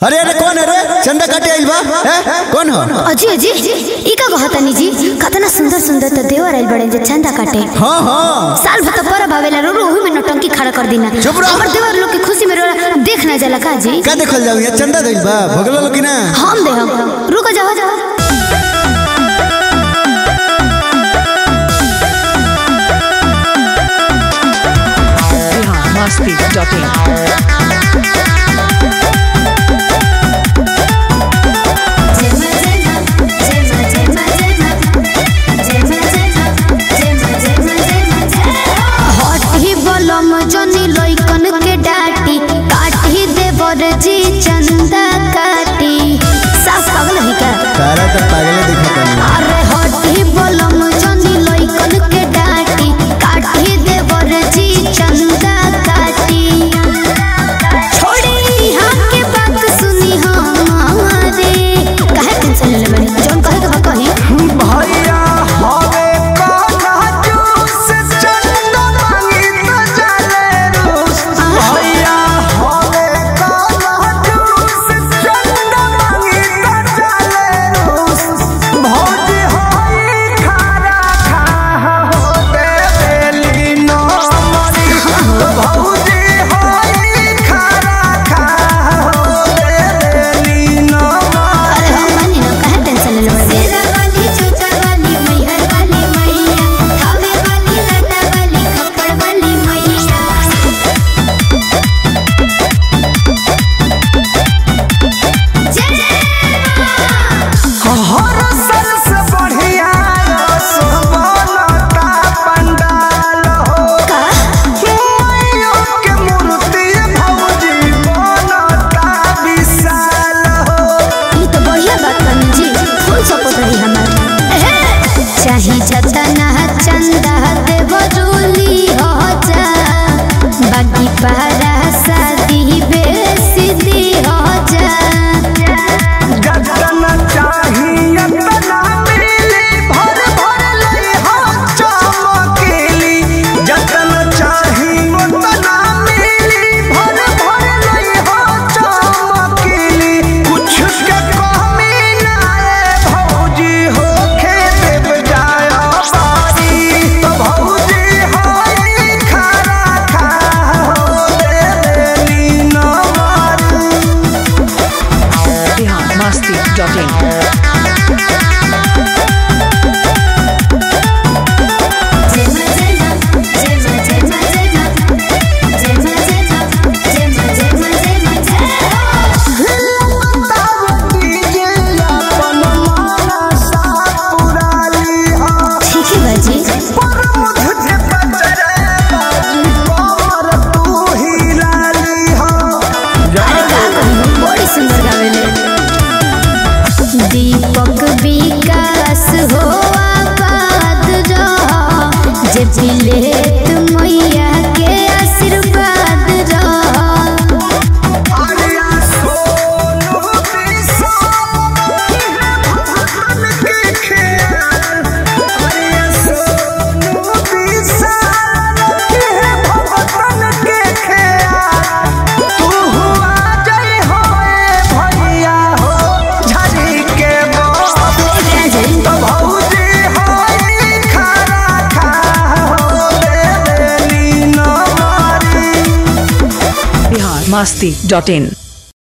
अरे अरे कौन है रे चंदा काटे आइल बा हैं? कौन हो अजी अजी ई का कहतनी जी कतना सुंदर सुंदर तो देवर आइल बड़े जे चंदा काटे हाँ हाँ साल भर तो पर भावेला रो रो ओही में नौटंकी खड़ा कर देना चुप रहो। हमर देवर लोग के खुशी में रो देख ना जाला का जी का देखल जाऊ ये चंदा दिल बा भगलो लो कि ना हम दे हम रुको जाओ जाओ biharmasti.in हटी बलम जनी लइकन के डाटी काटी देवर जी चंदा काटी सास पागल है क्या तारा तो पागले दिखता नहीं अरे हटी बलम जनी लइकन के डाटी काटी देवर जी चंदा काटी छोड़ी हमके बात सुनी हमारे काहे टेंशन ले बनी जोन कहे के बा कही भैया हवे कान्हा जूस चंदा मांगी तो चले रूस भैया हवे कान्हा जूस चंदा मांगी तो चले रूस भौजी होई खारा खा हो दे बेली नो मरी भौजी होई खारा खा हो दे बेली नो मरी अरे हम मानी ना काहे टेंशन ले बनी सेरा वाली चूचा वाली मैहर वाली मैया खावे वाली लटा वाली खप्पड़ वाली मैया हर साल से बढ़िया सोबनता पंडाल हो मैया के मूर्ति भौजी बनता विशाल हो ये तो बढ़िया बात करनी जी फुल सपोर्ट रही हमार चाही जतना चंदा देव रूली हो जा बाकी पहरा शादी बेसी दी हो जा जतना चाहिए तना मिली भर भर ले हो चमकीली जतना चाहिए तना मिली भर भर ले हो चमकीली कुछ के कमी ना है भौजी हो खेत बजाया बारी तो भौजी होई खारा खा हो दे देली न मारी biharmasti.in ठीक है बाजी अरे का कहूं बड़ी सुंदर गावेले दीपक विकास हो आबाद रह जे पिलेत मैया के आशीर्वाद रह biharmasti.in